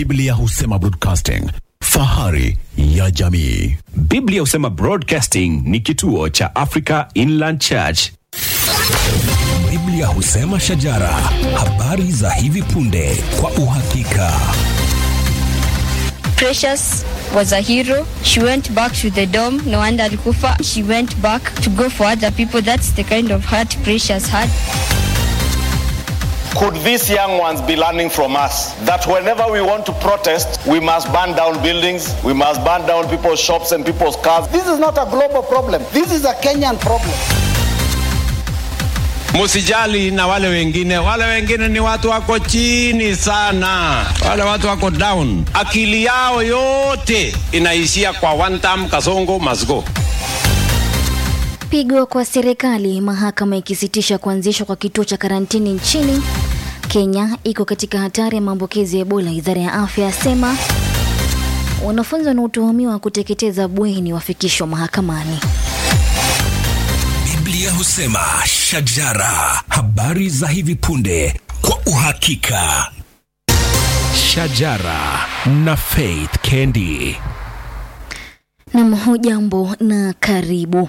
Biblia husema broadcasting, fahari ya jamii. Biblia husema Broadcasting ni kituo cha Africa Inland Church. Biblia husema shajara, habari za hivi punde kwa uhakika. Precious was a hero. She went back to the dome. No wonder alikufa. She went back to go for other people. That's the kind of heart Precious had. Could these young ones be learning from us that whenever we want to protest, we must burn down buildings, we must burn down people's shops and people's cars? This is not a global problem. This is a Kenyan problem. Musijali na wale wengine, wale wengine ni watu wako chini sana, wale watu wako down. Akili yao yote inaishia kwa one term, Kasongo must go. Pigo kwa serikali, mahakama ikisitisha kuanzishwa kwa kituo cha karantini nchini. Kenya iko katika hatari ya maambukizi ya Ebola, idara ya afya yasema. Wanafunzi wanaotuhumiwa kuteketeza bweni wafikishwa mahakamani. Biblia husema shajara, habari za hivi punde kwa uhakika. Shajara na Faith Kendi. Nam, hujambo na karibu.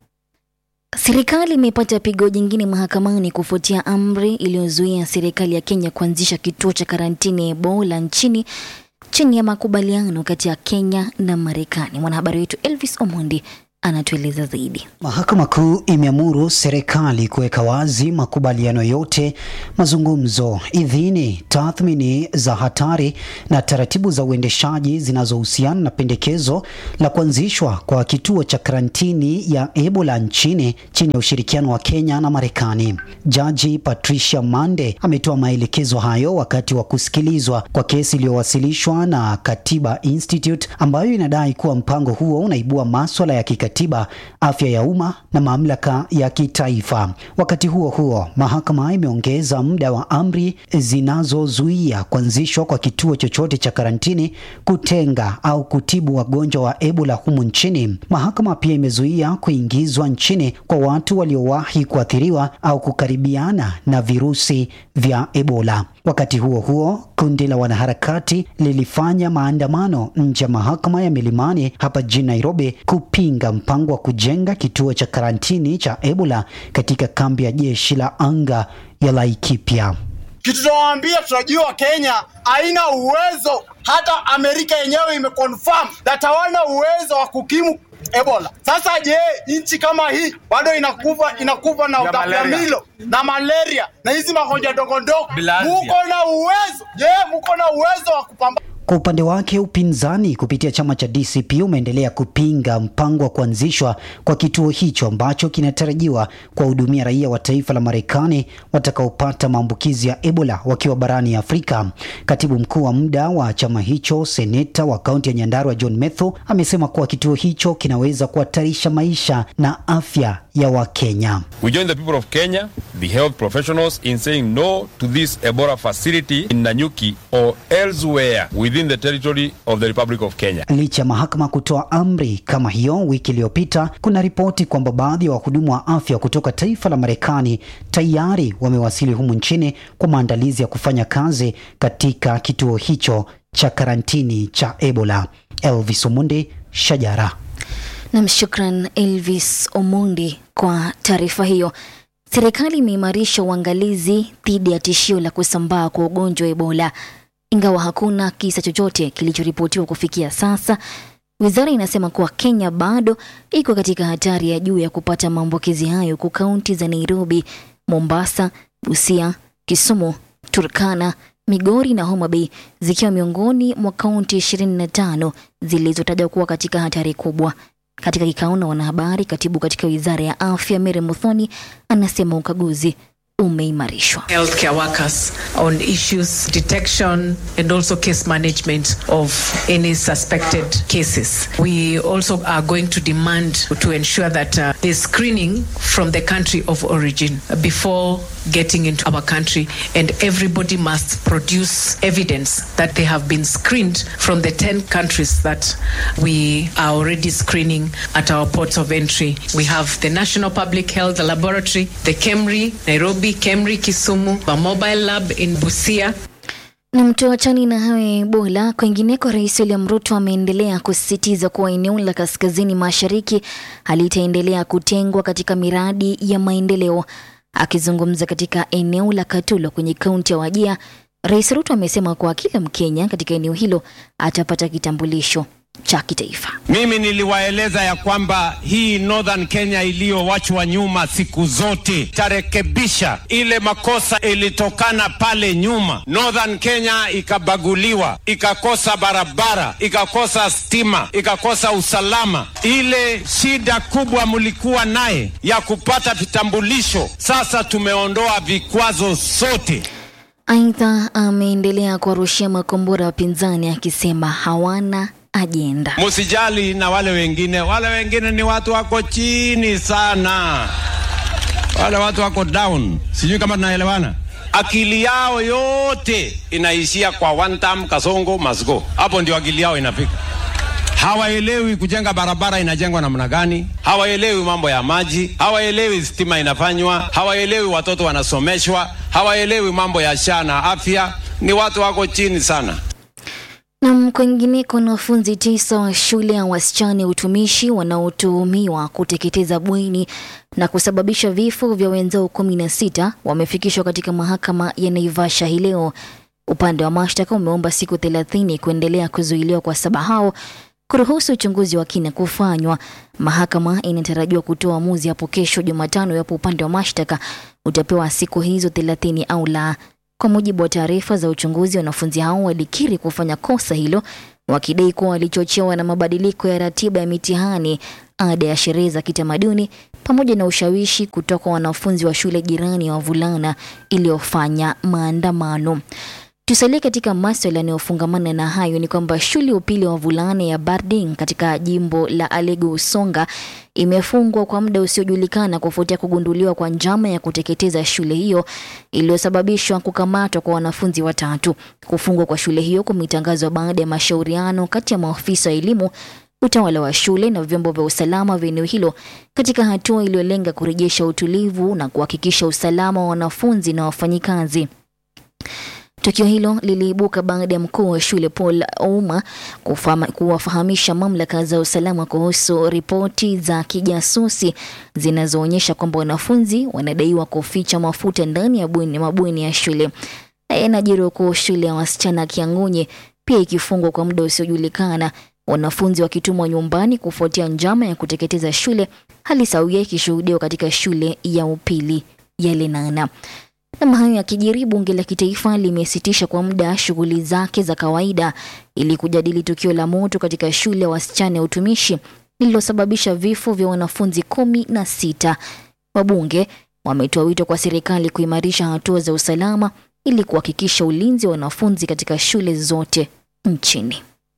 Serikali imepata pigo jingine mahakamani kufuatia amri iliyozuia serikali ya Kenya kuanzisha kituo cha karantini ya Ebola nchini chini ya makubaliano kati ya Kenya na Marekani. Mwanahabari wetu Elvis Omondi anatueleza zaidi. Mahakama Kuu imeamuru serikali kuweka wazi makubaliano yote, mazungumzo, idhini, tathmini za hatari na taratibu za uendeshaji zinazohusiana na pendekezo la kuanzishwa kwa kituo cha karantini ya Ebola nchini chini ya ushirikiano wa Kenya na Marekani. Jaji Patricia Mande ametoa maelekezo hayo wakati wa kusikilizwa kwa kesi iliyowasilishwa na Katiba Institute ambayo inadai kuwa mpango huo unaibua maswala ya kikatiba katiba, afya ya umma na mamlaka ya kitaifa. Wakati huo huo, mahakama imeongeza muda wa amri zinazozuia kuanzishwa kwa kituo chochote cha karantini, kutenga au kutibu wagonjwa wa Ebola humu nchini. Mahakama pia imezuia kuingizwa nchini kwa watu waliowahi kuathiriwa au kukaribiana na virusi vya Ebola. Wakati huo huo, kundi la wanaharakati lilifanya maandamano nje ya mahakama ya Milimani hapa jijini Nairobi kupinga mpango wa kujenga kituo cha karantini cha Ebola katika kambi ya jeshi la anga ya Laikipia. Kitu tunawaambia, tunajua Kenya haina uwezo, hata Amerika yenyewe imeconfirm that hawana uwezo wa kukimu Ebola. Sasa je, nchi kama hii bado inakufa inakufa na utapiamlo na malaria na hizi magonjwa ndogo ndogo, muko na uwezo? Je, muko na uwezo wa kupambana Kwa upande wake upinzani kupitia chama cha DCP umeendelea kupinga mpango wa kuanzishwa kwa kituo hicho ambacho kinatarajiwa kuwahudumia raia wa taifa la Marekani watakaopata maambukizi ya Ebola wakiwa barani Afrika. Katibu mkuu wa muda wa chama hicho, seneta wa kaunti ya Nyandarua John Metho, amesema kuwa kituo hicho kinaweza kuhatarisha maisha na afya ya Wakenya. We join the people of Kenya, the health professionals, in saying no to this Ebola facility in Nanyuki or elsewhere within the territory of the Republic of Kenya. Licha ya mahakama kutoa amri kama hiyo wiki iliyopita, kuna ripoti kwamba baadhi ya wahudumu wa afya kutoka taifa la Marekani tayari wamewasili humu nchini kwa maandalizi ya kufanya kazi katika kituo hicho cha karantini cha Ebola. Elvis Omundi, Shajara. Nam, shukran Elvis Omondi kwa taarifa hiyo. Serikali imeimarisha uangalizi dhidi ya tishio la kusambaa kwa ugonjwa wa Ebola, ingawa hakuna kisa chochote kilichoripotiwa kufikia sasa. Wizara inasema kuwa Kenya bado iko katika hatari ya juu ya kupata maambukizi hayo, huku kaunti za Nairobi, Mombasa, Busia, Kisumu, Turkana, Migori na Homa Bay zikiwa miongoni mwa kaunti 25 zilizotajwa kuwa katika hatari kubwa. Katika kikao na wanahabari, katibu katika wizara ya afya Mary Muthoni anasema ukaguzi umeimarishwa. healthcare workers on issues detection and also case management of any suspected cases. We also are going to demand to ensure that uh, there's screening from the country of origin before getting into our country and everybody must produce evidence that they have been screened from the 10 countries that we are already screening at our ports of entry. We have the National Public Health Laboratory, the KEMRI, Nairobi, KEMRI, Kisumu, a mobile lab in Busia. Na mtoachani na hayo ya Ebola, kwingineko, Rais William Ruto ameendelea kusisitiza kuwa eneo la kaskazini mashariki halitaendelea kutengwa katika miradi ya maendeleo. Akizungumza katika eneo la Katulo kwenye kaunti ya Wajia, Rais Ruto amesema kuwa kila Mkenya katika eneo hilo atapata kitambulisho cha kitaifa. Mimi niliwaeleza ya kwamba hii Northern Kenya iliyowachwa nyuma siku zote tarekebisha ile makosa ilitokana pale nyuma. Northern Kenya ikabaguliwa, ikakosa barabara, ikakosa stima, ikakosa usalama. Ile shida kubwa mlikuwa naye ya kupata vitambulisho, sasa tumeondoa vikwazo sote. Aidha, ameendelea kuwarushia makombora wapinzani akisema hawana ajenda. Musijali na wale wengine, wale wengine ni watu wako chini sana, wale watu wako down. Sijui kama tunaelewana. Akili yao yote inaishia kwa one term, Kasongo must go. Hapo ndio akili yao inafika. Hawaelewi kujenga barabara inajengwa namna gani, hawaelewi mambo ya maji, hawaelewi stima inafanywa, hawaelewi watoto wanasomeshwa, hawaelewi mambo ya sha na afya. Ni watu wako chini sana. Na kwingineko, wanafunzi tisa wa shule ya wasichana ya utumishi wanaotuhumiwa kuteketeza bweni na kusababisha vifo vya wenzao kumi na sita wamefikishwa katika mahakama ya Naivasha hii leo. Upande wa mashtaka umeomba siku thelathini kuendelea kuzuiliwa kwa saba hao kuruhusu uchunguzi wa kina kufanywa. Mahakama inatarajiwa kutoa uamuzi hapo kesho Jumatano iwapo upande wa mashtaka utapewa siku hizo thelathini au la. Kwa mujibu wa taarifa za uchunguzi, wanafunzi hao walikiri kufanya kosa hilo, wakidai kuwa walichochewa na mabadiliko ya ratiba ya mitihani, ada ya sherehe za kitamaduni, pamoja na ushawishi kutoka wanafunzi wa shule jirani ya wavulana iliyofanya maandamano. Tusalie katika maswala yanayofungamana na hayo ni kwamba shule ya upili ya wavulana ya Barding katika jimbo la Alego Usonga imefungwa kwa muda usiojulikana kufuatia kugunduliwa kwa njama ya kuteketeza shule hiyo iliyosababishwa kukamatwa kwa wanafunzi watatu. Kufungwa kwa shule hiyo kumetangazwa baada ya mashauriano kati ya maafisa wa elimu utawala wa shule na vyombo vya usalama vya eneo hilo katika hatua iliyolenga kurejesha utulivu na kuhakikisha usalama wa wanafunzi na wafanyikazi. Tukio hilo liliibuka baada ya mkuu wa shule Paul Ouma kufama- kuwafahamisha mamlaka za usalama kuhusu ripoti za kijasusi zinazoonyesha kwamba wanafunzi wanadaiwa kuficha mafuta ndani ya bweni mabweni ya shule. Inajiri huku shule ya wasichana ya Kiang'onye pia ikifungwa kwa muda usiojulikana, wanafunzi wakitumwa nyumbani kufuatia njama ya kuteketeza shule, hali sawia ikishuhudiwa katika shule ya upili ya Lenana. Nam hayo yakijiri, bunge la kitaifa limesitisha kwa muda shughuli zake za kawaida ili kujadili tukio la moto katika shule ya wasichana ya utumishi lililosababisha vifo vya wanafunzi kumi na sita. Wabunge wametoa wito kwa serikali kuimarisha hatua za usalama ili kuhakikisha ulinzi wa wanafunzi katika shule zote nchini.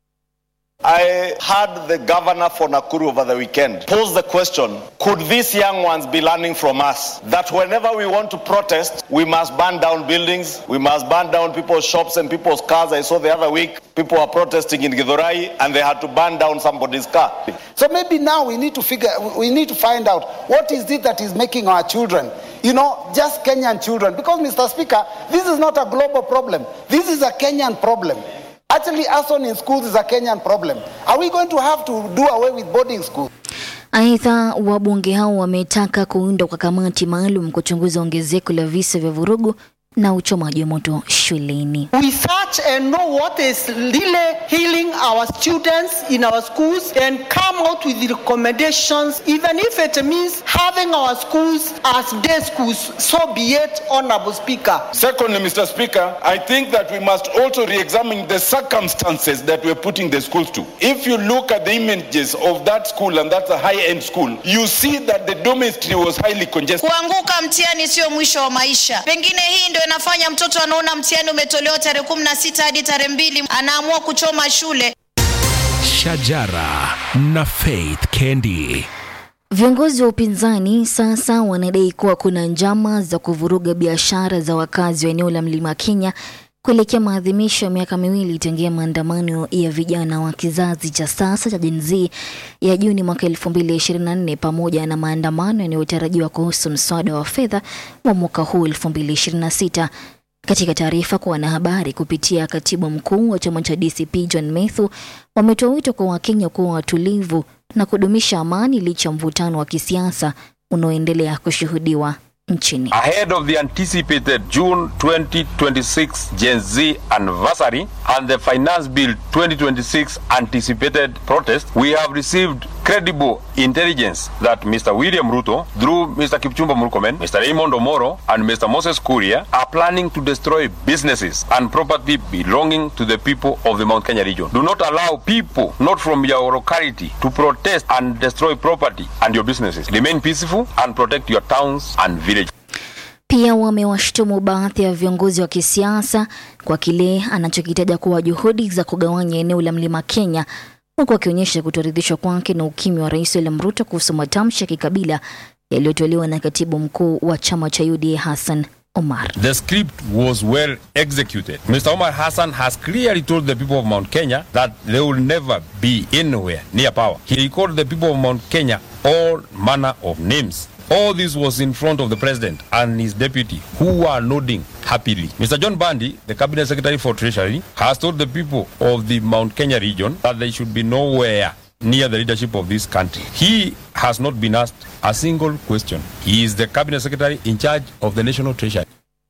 I heard the governor for Nakuru over the weekend pose the question Could these young ones be learning from us that whenever we want to protest, we must burn down buildings, we must burn down people's shops and people's cars? I saw the other week people were protesting in Githurai and they had to burn down somebody's car. So maybe now we need to figure, we need to find out what is it that is making our children, you know, just Kenyan children. Because, Mr. Speaker, this is not a global problem. This is a Kenyan problem. Actually, arson in schools is a Kenyan problem. Are we going to have to do away with boarding schools? Aidha, wabunge hao wametaka kuundwa kwa kamati maalum kuchunguza ongezeko la visa vya vurugu na uchomaji wa moto shuleni. We search and know what is really healing our students in our schools and come out with the recommendations, even if it means having our schools as day schools. So be it, Honorable Speaker. Secondly, Mr. Speaker, I think that we must also re-examine the circumstances that we're putting the schools to. If you look at the images of that school, and that's a high-end school, you see that the dormitory was highly congested. Kuanguka mtihani sio mwisho wa maisha. Pengine hii ndio inafanya mtoto anaona mtihani umetolewa tarehe kumi na sita hadi tarehe mbili anaamua kuchoma shule. Shajara na Faith Kendi. Viongozi wa upinzani sasa wanadai kuwa kuna njama za kuvuruga biashara za wakazi wa eneo la Mlima Kenya kuelekea maadhimisho ya miaka miwili tangia maandamano ya vijana wa kizazi cha sasa cha Gen Z ya Juni mwaka 2024 pamoja na maandamano yanayotarajiwa kuhusu mswada wa fedha wa mwaka huu 2026. Katika taarifa kwa wanahabari kupitia katibu mkuu wa chama cha DCP John Methu, wametoa wito kwa Wakenya kuwa watulivu na kudumisha amani licha ya mvutano wa kisiasa unaoendelea kushuhudiwa nchini. Ahead of the anticipated June 2026 Gen Z anniversary and the Finance Bill 2026 anticipated protest, we have received credible intelligence that Mr. William Ruto, through Mr. Kipchumba Murkomen, Mr. Raymond Omoro, and Mr. Moses Kuria, are planning to destroy businesses and property belonging to the people of the Mount Kenya region. Do not allow people not from your locality to protest and destroy property and your businesses. Remain peaceful and protect your towns and villages. Pia wamewashtumu baadhi ya viongozi wa kisiasa kwa kile anachokitaja kuwa juhudi za kugawanya eneo la mlima Kenya, huku akionyesha kutoridhishwa kwake na ukimya wa Rais William Ruto kuhusu matamshi ya kikabila yaliyotolewa na katibu mkuu wa chama cha UDA Hassan Omar. The script was well executed. Mr. Omar Hassan has clearly told the people of Mount Kenya that they will never be anywhere near power. He called the people of Mount Kenya all manner of names. All this was in front of the president and his deputy, who were nodding happily. Mr. John Bandi, the cabinet secretary for treasury, has told the people of the Mount Kenya region that they should be nowhere near the leadership of this country. He has not been asked a single question. He is the cabinet secretary in charge of the national treasury.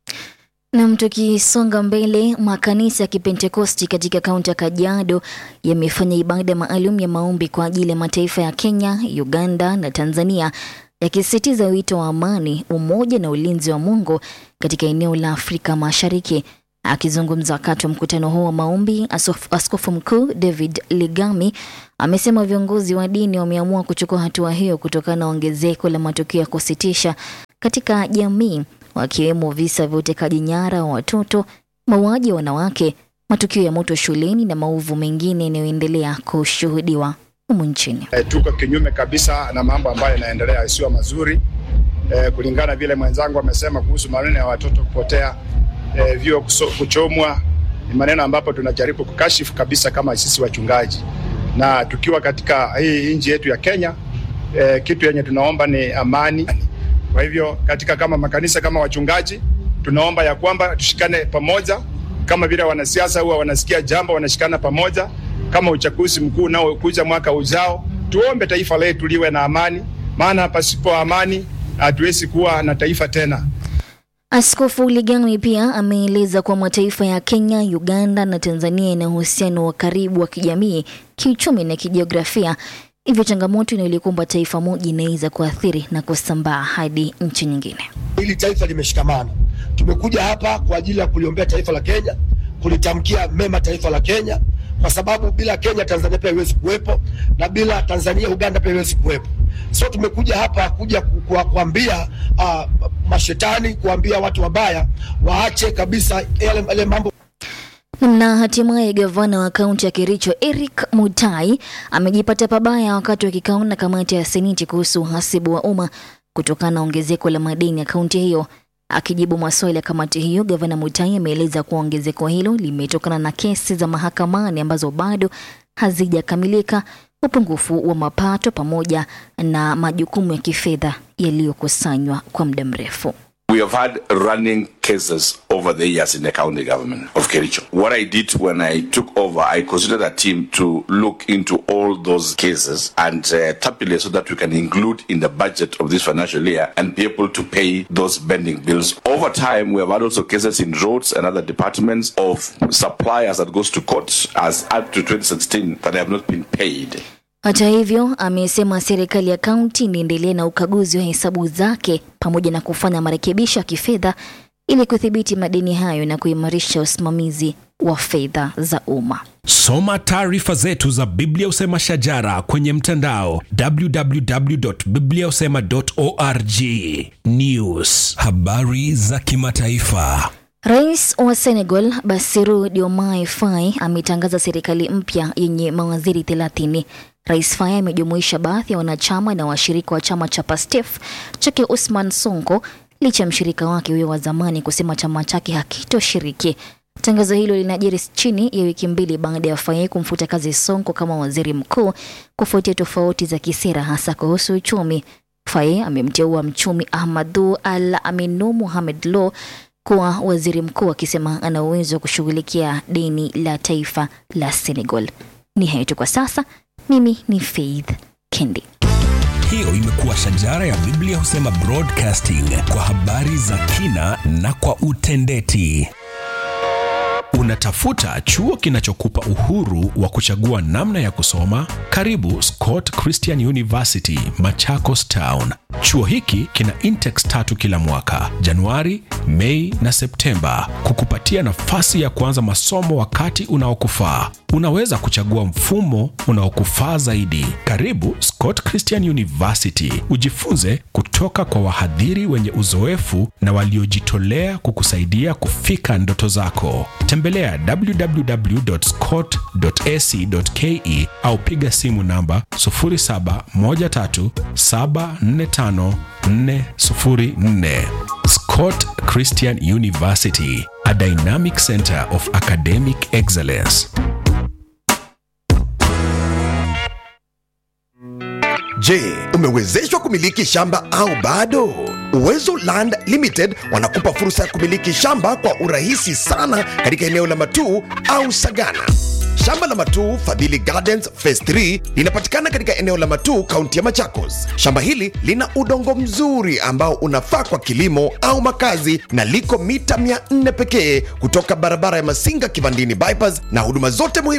Nam, tukisonga mbele, makanisa ya Kipentekosti katika kaunti ya Kajiado yamefanya ibada maalum ya maombi kwa ajili ya mataifa ya Kenya, Uganda na Tanzania yakisisitiza wito wa amani, umoja na ulinzi wa Mungu katika eneo la Afrika Mashariki. Akizungumza wakati wa mkutano huo wa maombi, asof- askofu mkuu David Ligami amesema viongozi wa dini wameamua kuchukua hatua hiyo kutokana na ongezeko la matukio ya kusitisha katika jamii, wakiwemo visa vya utekaji nyara wa watoto, mauaji ya wanawake, matukio ya moto shuleni na maovu mengine yanayoendelea kushuhudiwa humu nchini. E, tuko kinyume kabisa na mambo ambayo yanaendelea yasiyo mazuri e, kulingana vile mwenzangu amesema kuhusu maneno ya watoto kupotea, e, vyuo kuso- kuchomwa, ni maneno ambapo tunajaribu kukashifu kabisa kama sisi wachungaji, na tukiwa katika hii nchi yetu ya Kenya e, kitu yenye tunaomba ni amani. Kwa hivyo katika kama makanisa kama wachungaji tunaomba ya kwamba tushikane pamoja, kama vile wanasiasa huwa wanasikia jambo wanashikana pamoja, kama uchaguzi mkuu unaokuja mwaka ujao, tuombe taifa letu liwe na amani, maana pasipo amani hatuwezi kuwa na taifa tena. Askofu Ligami pia ameeleza kuwa mataifa ya Kenya, Uganda na Tanzania yana uhusiano wa karibu wa kijamii, kiuchumi na kijiografia. Hivyo changamoto inayolikumba taifa moja inaweza kuathiri na kusambaa hadi nchi nyingine. Hili taifa limeshikamana. Tumekuja hapa kwa ajili ya kuliombea taifa la Kenya, kulitamkia mema taifa la Kenya, kwa sababu bila Kenya Tanzania pia haiwezi kuwepo, na bila Tanzania Uganda pia haiwezi kuwepo. So tumekuja hapa kuja ku- ku- kuambia uh, mashetani, kuambia watu wabaya waache kabisa yale yale mambo Na hatimaye gavana wa kaunti ya Kericho Eric Mutai amejipata pabaya wakati wa kikao na kamati ya seneti kuhusu uhasibu wa umma kutokana na ongezeko la madeni ya kaunti hiyo. Akijibu maswali ya kamati hiyo, gavana Mutai ameeleza kuwa ongezeko hilo limetokana na kesi za mahakamani ambazo bado hazijakamilika, upungufu wa mapato pamoja na majukumu ya kifedha yaliyokusanywa kwa muda mrefu. We have had running cases over the years in the county government of Kericho. What I did when I took over, I considered a team to look into all those cases and uh, tabulate so that we can include in the budget of this financial year and be able to pay those pending bills. Over time, we have had also cases in roads and other departments of suppliers that goes to court as up to 2016 that have not been paid. Hata hivyo, amesema serikali ya kaunti inaendelea na ukaguzi wa hesabu zake pamoja na kufanya marekebisho ya kifedha ili kudhibiti madeni hayo na kuimarisha usimamizi wa fedha za umma. Soma taarifa zetu za Biblia Usema Shajara kwenye mtandao www.bibliausema.org. News, habari za kimataifa. Rais wa Senegal Bassirou Diomaye Faye ametangaza serikali mpya yenye mawaziri 30. Rais Faye amejumuisha baadhi ya wanachama na washirika wa chama cha PASTEF chake Usman Sonko licha ya mshirika wake huyo wa zamani kusema chama chake hakitoshiriki. Tangazo hilo linajiri chini ya wiki mbili baada ya Faye kumfuta kazi Sonko kama waziri mkuu kufuatia tofauti za kisera hasa kuhusu uchumi. Faye amemteua mchumi Ahmadu Al Aminu Mohamed Lo kuwa waziri mkuu, akisema ana uwezo wa kushughulikia deni la taifa la Senegal. Ni hayo tu kwa sasa. Mimi ni Faith Kendi. Hiyo imekuwa shajara ya Biblia husema broadcasting kwa habari za kina na kwa utendeti. Unatafuta chuo kinachokupa uhuru wa kuchagua namna ya kusoma? Karibu Scott Christian University, Machakos Town. Chuo hiki kina intex tatu kila mwaka, Januari, Mei na Septemba, kukupatia nafasi ya kuanza masomo wakati unaokufaa. Unaweza kuchagua mfumo unaokufaa zaidi. Karibu Scott Christian University, ujifunze kutoka kwa wahadhiri wenye uzoefu na waliojitolea kukusaidia kufika ndoto zako. Tembelea www.scott.ac.ke au piga simu namba 0713745404. Scott Christian University, a dynamic center of academic excellence. Je, umewezeshwa kumiliki shamba au bado? Uwezo Land Limited wanakupa fursa ya kumiliki shamba kwa urahisi sana katika eneo la Matuu au Sagana. Shamba la Matuu Fadhili Gardens Phase 3 linapatikana katika eneo la Matuu, kaunti ya Machakos. Shamba hili lina udongo mzuri ambao unafaa kwa kilimo au makazi na liko mita 400 pekee kutoka barabara ya Masinga Kivandini bypass, na huduma zote muhimu